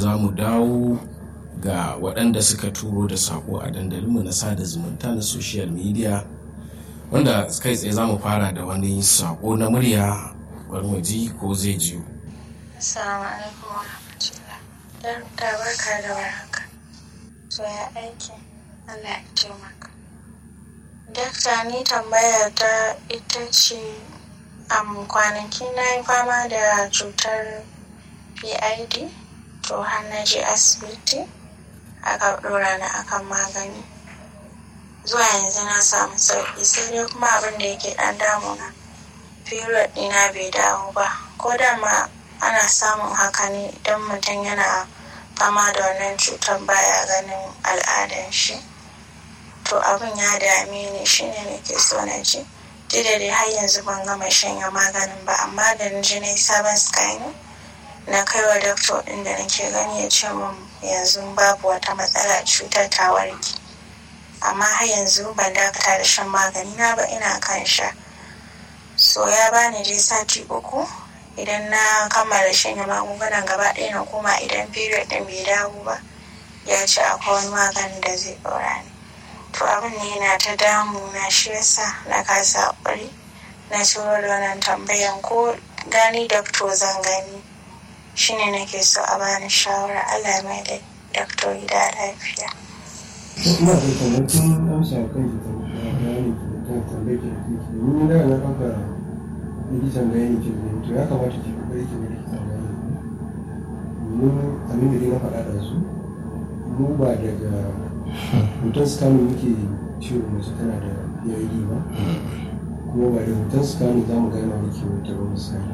za mu dawo ga waɗanda suka turo da saƙo a dandalinmu na sada zumunta na social media wanda kai tsaye za mu fara da wani saƙo na murya bari mu ji ko zai jiyo. Assalamu alaikum wa rahmatullah. Dan ta barka da warhaka. So ya aiki Allah ya taimaka. Dakta ni tambaya ta ita ce am kwanaki na yi fama da cutar PID to har na je asibiti aka ɗora ni akan magani. Zuwa yanzu na samu sauƙi sai dai kuma abin da yake ɗan damuna. Period ɗina bai dawo ba. Ko da ma ana samun haka ne idan mutum yana fama da wannan cutar baya ganin al'adan shi to abin ya dame ni shine nake so na ji duk da dai har yanzu ban gama shanya maganin ba amma da na ji na yi sabon scanning na kai wa doctor ɗin da nake gani ya ce min yanzu babu wata matsala cutar ta warke amma har yanzu ban dakata da shan magani na ba ina kan sha so ya bani dai sati uku idan na kammala shanye magungunan gaba ɗaya na koma idan period ɗin bai dawo ba ya ce akwai wani maganin da zai ɗora ni to abin ne yana ta damu na shi yasa na kasa haƙuri na turo da wannan tambayan ko gani doctor zan gani shine nake so a bani shawara Allah mai da doctor gida lafiya. ina da kwanakin amsa kan ki bayani ki kan tambayar ki da kike ni da na ɗauka likitan bayani ki da to ya kamata ki kokari ki ga likitan bayani mu abin da dai na faɗa da su mu ba daga hoton scanning muke ciwo mace tana da PID ba kuma ba da hoton scanning za mu gane wani kiwon ta ba misali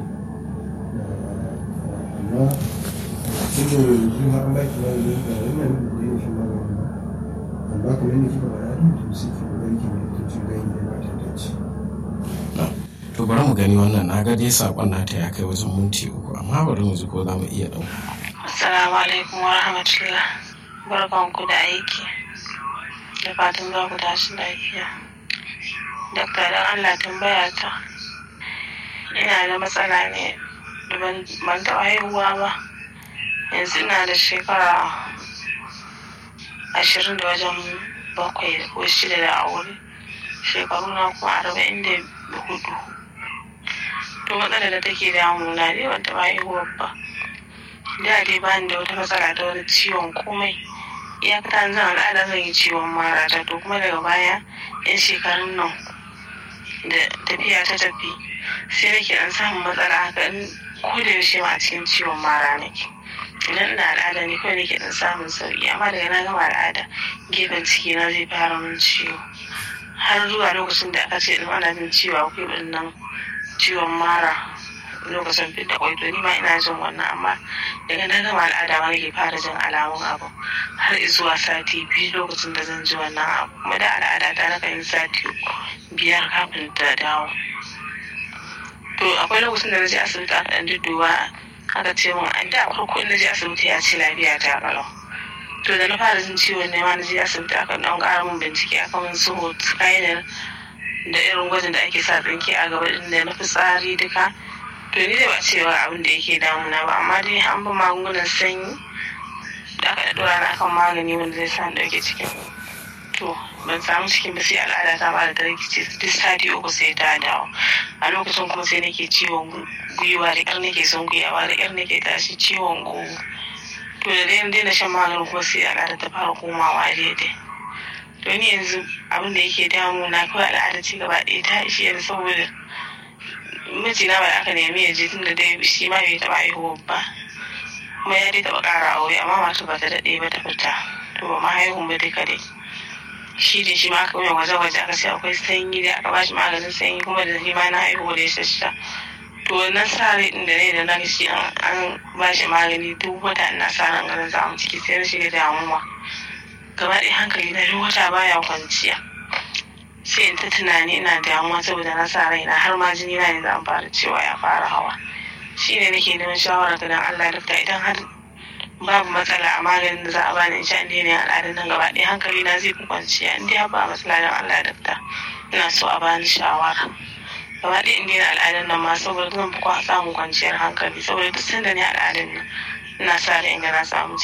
amma tun da yanzu har an baki magani ga wannan da yin shi magani ba amma kamar yadda kika faɗa ɗin to sai ki kokari ki ga likitocin bayani da ba ta dace To bari mu gani wannan na ga dai saƙon nata ya kai wajen minti uku amma bari mu ji ko za mu iya ɗauka. Assalamu alaikum wa rahmatullah. Barkanku da aiki. Da fatan za ku tashi lafiya. Dakta don Allah tambaya ta. Ina da matsala ne da ban ban taɓa haihuwa ba. Yanzu ina da shekara ashirin da wajen bakwai ko shida da aure. Shekaru na kuma arba'in da hudu. To matsalar da take damuna dai ban taɓa haihuwa ba. da dai bani da wata matsala ta wani ciwon komai iyakata zan al'ada zan yi ciwon mara ta to kuma daga baya yan shekarun nan da tafiya ta tafi sai nake dan samun matsala haka in ko da yaushe ma a cikin ciwon mara nake idan ina al'ada ne kawai nake dan samun sauki amma daga na gama al'ada gefen ciki na zai fara min ciwo har zuwa lokacin da aka ce in ana jin ciwo akwai nan ciwon mara lokacin fit da kwai to ni ma ina jin wannan amma daga na gama al'ada ma nake fara jin alamun abu har zuwa sati biyu lokacin da zan ji wannan abu kuma da al'ada ta na yin sati biyar kafin ta dawo to akwai lokacin da na je asibiti aka ɗan dudduba aka ce min an da farko in na je asibiti ya ce lafiya ta kalau to da na fara jin ciwon ne ma na je asibiti aka ɗan ƙara min bincike aka min su kayan da irin gwajin da ake sa tsinke a gaba ɗin da na fitsari duka to ni da ba cewa abin da yake damuna ba amma dai an bi magungunan sanyi da aka dora na akan magani wanda zai sa dauke cikin to ban samu cikin ba sai al'ada ta ba da rikici duk sati uku sai ta dawo a lokacin kuma sai nake ciwon gwiwa da ƙyar nake son gwiwa da ƙyar nake tashi ciwon gogo to da dai daina shan maganin kuma sai al'ada ta fara komawa daidai to ni yanzu abin da yake damuna kawai al'ada ci gaba ɗaya ta ishe ni saboda mijina ba aka nemi ya je tunda dai shi ma bai taɓa haihuwa ba kuma ya dai taɓa ƙara aure amma mata ba ta daɗe ba ta fita to ba ma haihun ba duka dai shi da shi ma aka mai gwaje-gwaje aka ce akwai sanyi da aka bashi maganin sanyi kuma da shi ma na haihuwa da ya shasha to wannan sa rai ɗin da ne da na shi an bashi magani duk wata ina sa ran ganin za mu ciki sai na shiga damuwa gaba ɗaya hankali na duk wata baya kwanciya sai in ta tunani ina damuwa saboda na sa raina har ma jini na yanzu an fara cewa ya fara hawa shine nake neman shawara ga dan Allah dakta idan har babu matsala a maganin da za a bani in sha in daina al'adun nan gaba ɗaya hankali na zai fi kwanciya in dai ba matsala dan Allah dakta ina so a bani shawara gaba ɗaya in daina al'adun nan ma saboda zan fi samun kwanciyar hankali saboda duk sanda ne al'adun nan ina sa ran in ga na samu